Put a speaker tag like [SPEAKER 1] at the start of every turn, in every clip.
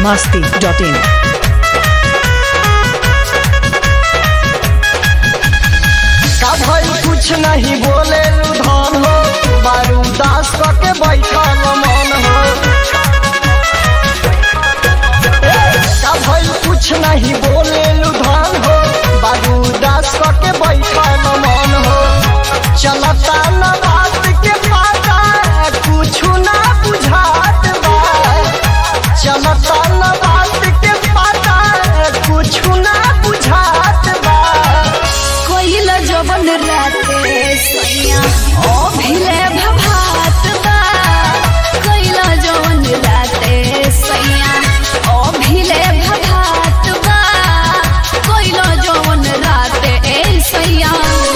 [SPEAKER 1] masti.in.
[SPEAKER 2] का भई कुछ नहीं बोले धन हो बारूदास के बैठल मन हो का भई कुछ नहीं बोले धन हो बारूदास के बैठल मन हो चलता न बात के पाता कुछ ना बुझात बा चलता न बात के पाता कुछ ना बुझात बा
[SPEAKER 3] कोइल जवन राते सैया ओ भिले भभात बा कोइल जवन राते सैया ओ भिले भभात बा कोइल जवन राते ए सैया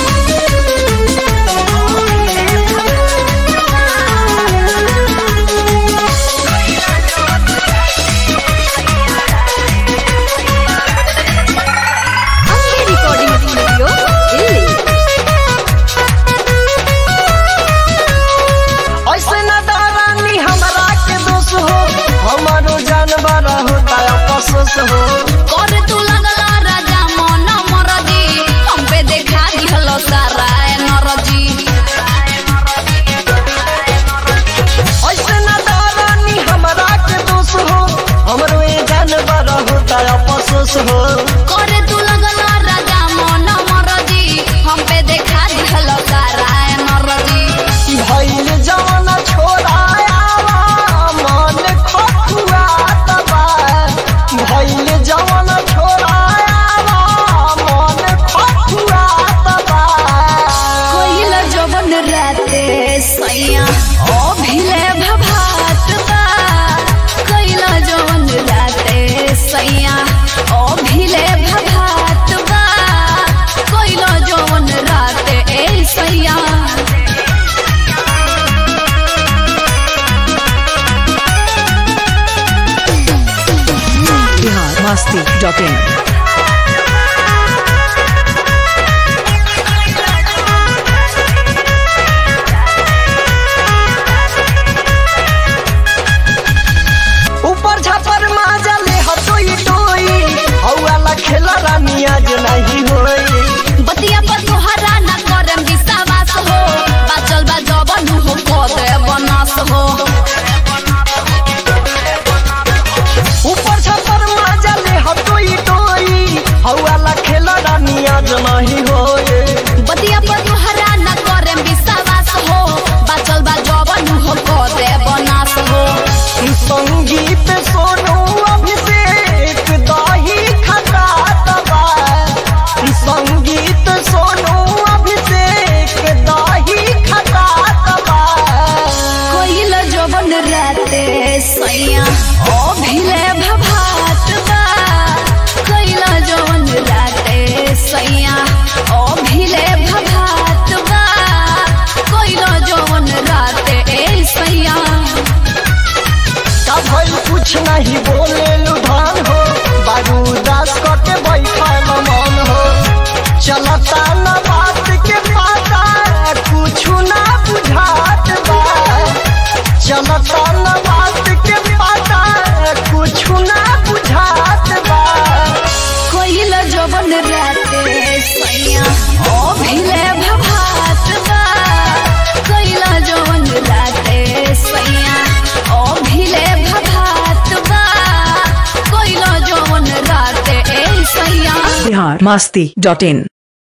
[SPEAKER 3] अंबे रिकॉर्डिंग स्टूडियो दिल्ली
[SPEAKER 2] ऐसे न डरानी हमरा के दोष हो हमारो जानवर होता अफसोस हो
[SPEAKER 3] कर तू लगला राजा मन मरजी हम पे देखा दिहलो सारा नरजी
[SPEAKER 2] ऐसे न डरानी हमरा के दोष हो हमरो ये जानवर होता अफसोस हो
[SPEAKER 3] कर तू लगला राजा मन मरजी हम पे देखा दिहलो सारा नरजी
[SPEAKER 2] भइल जवन छोड़ाया मन खखुआत बा भइल जवन छोड़ाया मन खखुआत बा
[SPEAKER 3] कोइल जवन राते सैया ओ भिले भभात बा कोइल जवन राते सैया ओ भिले भभात बा कोइल जवन राते ए सैया
[SPEAKER 1] Bihar masti.in.
[SPEAKER 2] ऊपर छापर माजा ले हटोई टोई हौला खेला रानी आज नहीं होई
[SPEAKER 3] बतिया पर तोहरा न करम विश्वास हो बाचल बा जवन हो कदे बनस हो
[SPEAKER 2] ऊपर छापर माजा ले हटोई टोई हौला खेला रानी आज नहीं होई
[SPEAKER 3] बतिया पर तोहरा न करम विश्वास हो बाचल बा जवन हो कदे बनस हो
[SPEAKER 2] संगीत सोनू अभिषेक दही खटात बा संगीत सोनू अभिषेक दही खटात बा
[SPEAKER 3] कोइल जवन राते सैया ओ भिले भभात बा कोइल जवन राते सैया ओ भिले भभात बा कोइल जवन राते ए सैया
[SPEAKER 2] का भइल कुछ नहीं बोले लुधान हो बारूदास के बैठल मन हो चलता न बात के पाता कुछ ना बुझात बा चलता न बात के पाता कुछ ना बुझात बा
[SPEAKER 3] कोइल जवन राते सैया ओ भिले भभात बा कोइल जवन राते सैया ओ भिले भभात बा कोइल जवन राते ए सैया
[SPEAKER 1] Bihar masti.in.